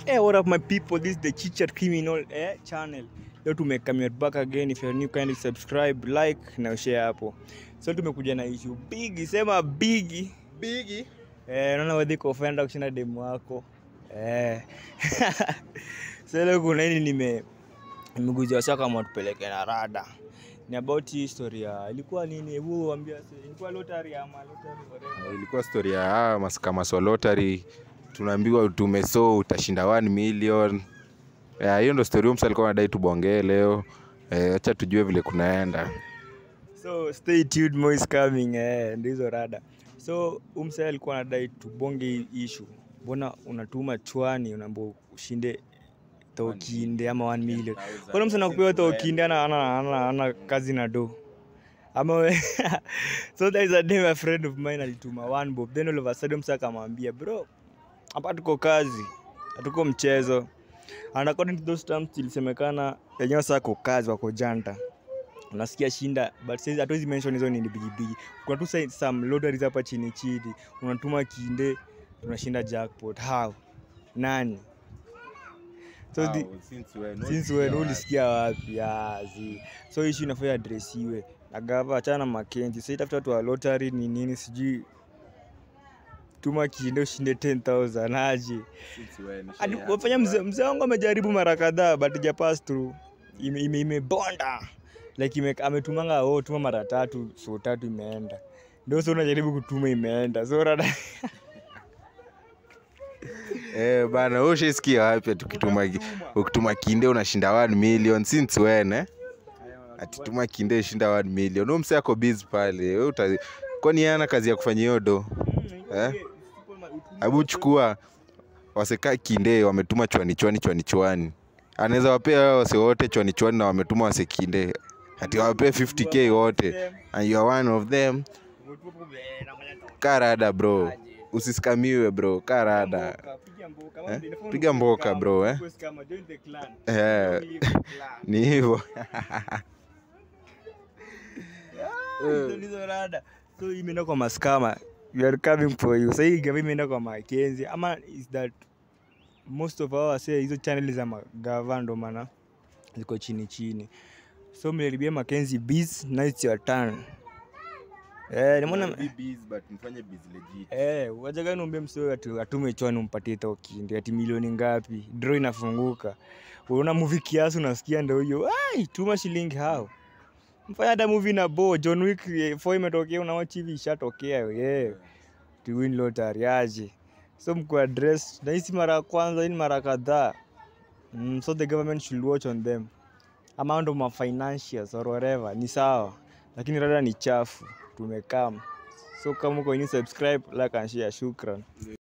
Hey, what up my people? This is the Chichat Criminal eh, channel. Leo tumekamia back again. If you're new, kindly subscribe, like na share hapo. So tumekuja na issue big, sema big. Bigi. Eh, naona wewe uko ofenda kushinda demu wako. Eh. so leo kuna nini nime nimeguzia sasa kama tupeleke na rada. Ni about hii story ya ilikuwa nini? Hebu waambia sasa. Ilikuwa lottery ama lottery whatever. Ilikuwa story ya hawa maskamaso lottery. Tunaambiwa tumeso utashinda 1 million. Ya, hiyo ndo story huyo msa alikuwa anadai tubongee leo. Eh, acha tujue vile kunaenda. so stay tuned more is coming eh, ndio hizo rada so umsa alikuwa anadai tubonge hii issue mbona unatuma chwani unaambia ushinde tokinde ama 1 million mbona msa nakupewa tokinde ana, ana, ana, ana kazi na do ama we so there is a day a friend of mine alituma one bob then all of a sudden msa akamwambia bro hapa tuko kazi hatuko mchezo and according to those terms ilisemekana yenyewe sasa ko kazi wako janta unasikia shinda but sasa hatuwezi mention hizo nini bigibigi kuna tu sa- some lotteries hapa chini chini unatuma kinde unashinda jackpot how nani so the, since when ulisikia wapi Ah, zi so issue inafaa adresiwe na gava achana na makenzi sasa itafuta watu wa lottery ni nini sijui tuma kinde ushinde 10000 aje Hadi wafanya mzee mzee wangu amejaribu mara kadhaa but ja pass through ime, ime, imebonda like ime, ametumanga oh, tuma mara tatu so tatu imeenda ndio so unajaribu kutuma imeenda so rada Eh, bana wewe ushaisikia wapi tukituma ukituma kinde unashinda 1 million since when eh? Ati tuma kinde shinda 1 million. Huyo msa yako busy pale. Wewe uta kwani yeye ana kazi ya kufanya hiyo do? Eh? Hebu chukua waseka kinde wametuma chwani chwani chwani chwani. Anaweza wapea hao wase wote chwani chwani na wametuma wase kinde. Ati wapee 50k wote. And you are one of them. Karada bro. Usiskamiwe bro. Karada. Eh? Piga mboka, bro, eh? Eh, ni hivyo. Hizo ndizo rada so imeenda kwa maskama we are coming for you sahii gava imeenda kwa makenzi ama is that most of our say hizo channel za magava ndo maana ziko chini chini so mliharibia makenzi bis now it's your turn eh nimeona Eh, wajaga niombe msio ati atume chwani umpatie tokindi ati milioni ngapi draw inafunguka unaona movie kiasi unasikia ndio hiyo ai tuma shilingi hao mfanya hata movie na bo John Wick 4 imetokea unawatch hivi ishatokea yeah to win lottery aje so mko address na hisi mara ya kwanza hii ni mara kadhaa mm, so the government should watch on them amount of my financials or whatever ni sawa lakini rada ni chafu tumekam so kama uko ini subscribe like and share shukran